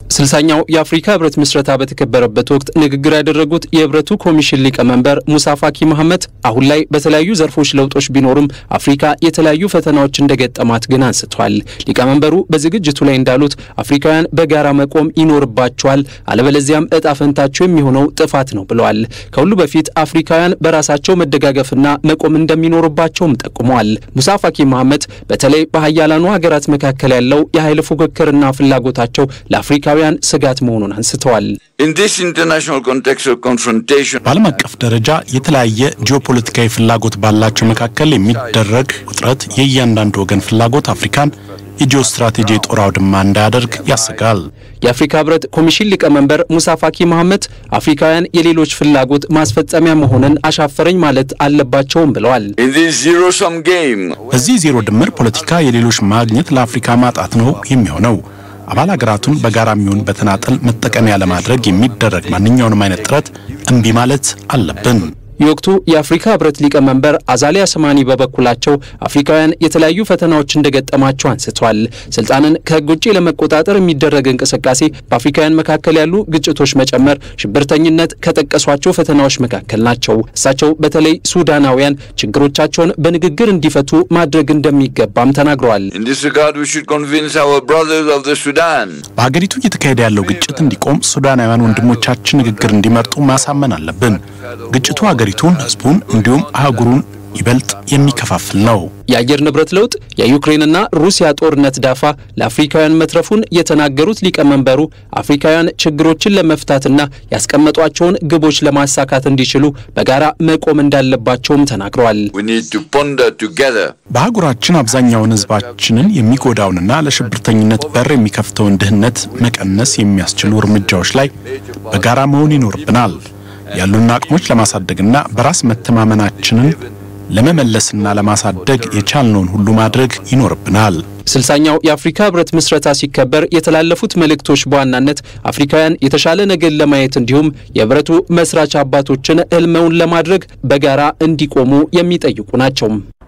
ስልሳኛው የአፍሪካ ህብረት ምስረታ በተከበረበት ወቅት ንግግር ያደረጉት የህብረቱ ኮሚሽን ሊቀመንበር ሙሳ ፋኪ መሐመድ አሁን ላይ በተለያዩ ዘርፎች ለውጦች ቢኖሩም አፍሪካ የተለያዩ ፈተናዎች እንደገጠማት ግን አንስተዋል። ሊቀመንበሩ በዝግጅቱ ላይ እንዳሉት አፍሪካውያን በጋራ መቆም ይኖርባቸዋል፣ አለበለዚያም እጣ ፈንታቸው የሚሆነው ጥፋት ነው ብለዋል። ከሁሉ በፊት አፍሪካውያን በራሳቸው መደጋገፍና መቆም እንደሚኖርባቸውም ጠቁመዋል። ሙሳ ፋኪ መሐመድ በተለይ በሀያላኑ ሀገራት መካከል ያለው የኃይል ፉክክርና ፍላጎታቸው ለአፍሪካውያን ስጋት መሆኑን አንስተዋል። በዓለም አቀፍ ደረጃ የተለያየ ጂኦፖለቲካዊ ፍላጎት ባላቸው መካከል የሚደረግ ውጥረት የእያንዳንዱ ወገን ፍላጎት አፍሪካን የጂኦ ስትራቴጂ የጦር አውድማ እንዳያደርግ ያሰጋል። የአፍሪካ ህብረት ኮሚሽን ሊቀመንበር ሙሳ ፋኪ መሐመድ አፍሪካውያን የሌሎች ፍላጎት ማስፈጸሚያ መሆንን አሻፈረኝ ማለት አለባቸውም ብለዋል። በዚህ ዜሮ ድምር ፖለቲካ የሌሎች ማግኘት ለአፍሪካ ማጣት ነው የሚሆነው። አባል ሀገራቱን በጋራ የሚሆን በተናጠል መጠቀሚያ ለማድረግ የሚደረግ ማንኛውንም አይነት ጥረት እምቢ ማለት አለብን። የወቅቱ የአፍሪካ ህብረት ሊቀመንበር አዛሊያ ሰማኒ በበኩላቸው አፍሪካውያን የተለያዩ ፈተናዎች እንደገጠማቸው አንስተዋል። ስልጣንን ከህግ ውጭ ለመቆጣጠር የሚደረግ እንቅስቃሴ፣ በአፍሪካውያን መካከል ያሉ ግጭቶች መጨመር፣ ሽብርተኝነት ከጠቀሷቸው ፈተናዎች መካከል ናቸው። እሳቸው በተለይ ሱዳናውያን ችግሮቻቸውን በንግግር እንዲፈቱ ማድረግ እንደሚገባም ተናግረዋል። በሀገሪቱ እየተካሄደ ያለው ግጭት እንዲቆም ሱዳናውያን ወንድሞቻችን ንግግር እንዲመርጡ ማሳመን አለብን። ግጭቱ ሀገሪቱን፣ ህዝቡን እንዲሁም አህጉሩን ይበልጥ የሚከፋፍል ነው። የአየር ንብረት ለውጥ፣ የዩክሬንና ሩሲያ ጦርነት ዳፋ ለአፍሪካውያን መትረፉን የተናገሩት ሊቀመንበሩ አፍሪካውያን ችግሮችን ለመፍታትና ያስቀመጧቸውን ግቦች ለማሳካት እንዲችሉ በጋራ መቆም እንዳለባቸውም ተናግረዋል። በአህጉራችን አብዛኛውን ህዝባችንን የሚጎዳውንና ለሽብርተኝነት በር የሚከፍተውን ድህነት መቀነስ የሚያስችሉ እርምጃዎች ላይ በጋራ መሆን ይኖርብናል። ያሉን አቅሞች ለማሳደግና በራስ መተማመናችንን ለመመለስና ለማሳደግ የቻልነውን ሁሉ ማድረግ ይኖርብናል። ስልሳኛው የአፍሪካ ህብረት ምስረታ ሲከበር የተላለፉት መልእክቶች በዋናነት አፍሪካውያን የተሻለ ነገር ለማየት እንዲሁም የህብረቱ መስራች አባቶችን ህልመውን ለማድረግ በጋራ እንዲቆሙ የሚጠይቁ ናቸው።